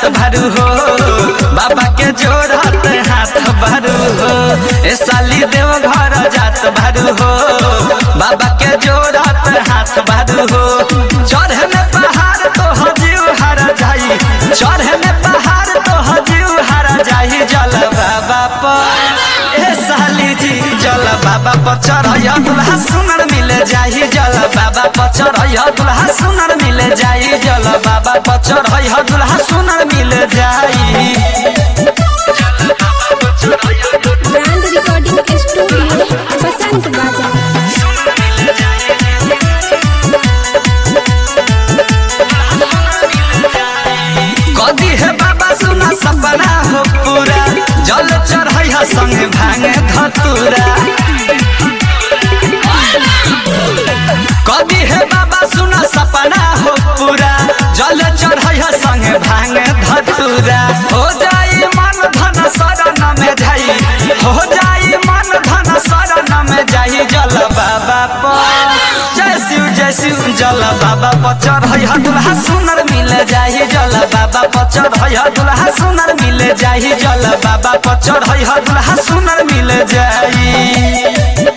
भरू हो बाबा के जोड़त हाथ भरू हो ए साली देव घर जात भरू हो बाबा के जोड़त हाथ भरू हो चढ़े में पहाड़ तो हजीव हर जाई चढ़े में पहाड़ तो हजीव हर जाई जल बाबा पर ए साली जी जल बाबा पर चढ़ैया दुल्हा सुनर मिले जाई जल बाबा पर चढ़ैया दुल्हा सुनर मिले जाई जल बाबा पर चढ़ैया दुल्हा सुनर मिले जाई ब्रांड रिकॉर्डिंग स्टूडियो बसंत बाजार कदी है बाबा सुना सपना हो पूरा जल चढ़ैया संगे भांगे धतूरा कदी है बाबा सुना सपना हो पूरा जल चढ़ैया संगे भांगे धतूरा हो जाई मन धन शरण में जाई हो जाई मन धन शरण में जाई जल बाबा पर जय शिव जय शिव जल बाबा पर चढ़ैया दुल्हा सुनर मिल जाई जल बाबा पर चढ़ैया दुल्हा सुनर मिल जाई जल बाबा पर चढ़ैया दुल्हा सुनर मिल जाई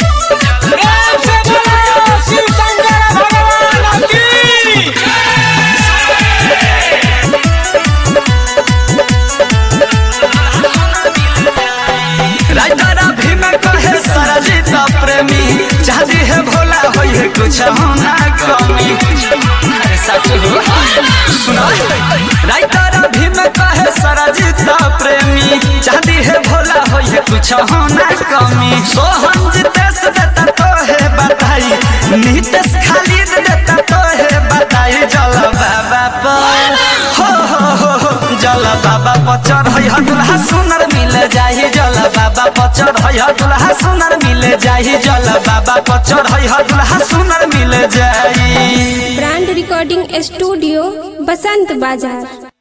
राइतरा भी में कहे सरजित प्रेमी चाहती है भोला होई है कुछ होना कमी अरे सच हो सुनो राइतरा भी में कहे सरजित प्रेमी चाहती है भोला होई है कुछ होना कमी सोहम जितेश देता तो है बताई नीतेश खालिद देता तो है बताई चल बाबा पर हो हो हो हो जल बाबा पर चढ़ैया दुल्हा सुनर मिल जाई जल बाबा पर चढ़ैया दुल्हा सुनर मिल जाई जल बाबा पर चढ़ैया दुल्हा सुनर मिल जाई ब्रांड रिकॉर्डिंग स्टूडियो बसंत बाजार